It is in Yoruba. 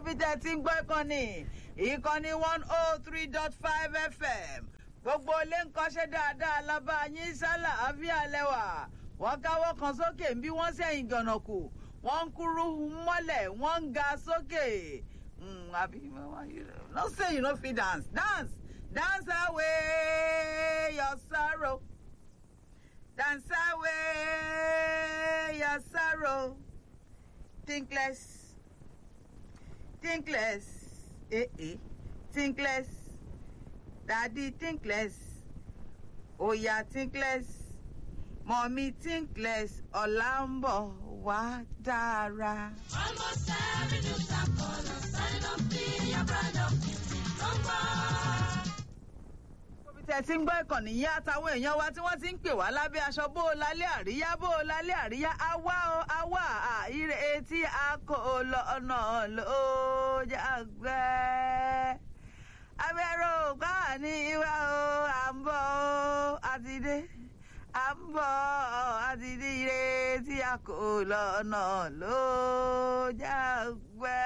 bí tẹ́ ti ń gbọ́ ìkànnì ìkànnì one oh three dot five fm gbogbo ilé ń kọ́ṣẹ́ dáadáa lábá yín sálà àfíà lẹ́wà wọ́n káwọ́ kan sókè bí wọ́n sẹ́yìn gànàkù wọ́n ń kúrú mọ́lẹ̀ wọ́n ń ga sókè àbí no say you no fit dance dance dance away your sorrow dance away your sorrow think less think less eh eh think less daddy think less oya think less mọ̀mí think less ọ̀la ń bọ̀ wá dára. Almost every news I call us, signing up be a brand of number. Ibi tẹ́ ti ń gbọ́ ìkànnì yín àtàwọn èèyàn wa tí wọ́n ti ń pè wá lábẹ́ aṣọ bó o lálẹ́ àríyá bó o lálẹ́ àríyá àwa o àwa àìrè etí a kò lọ ọ̀nà ló jàgbẹ́. abẹ́rẹ́ ògbà ní ìwà o à ń bọ̀ o àti dé à ń bọ̀ àti dé ire tí a kò lọ ọ̀nà ló jàgbẹ́.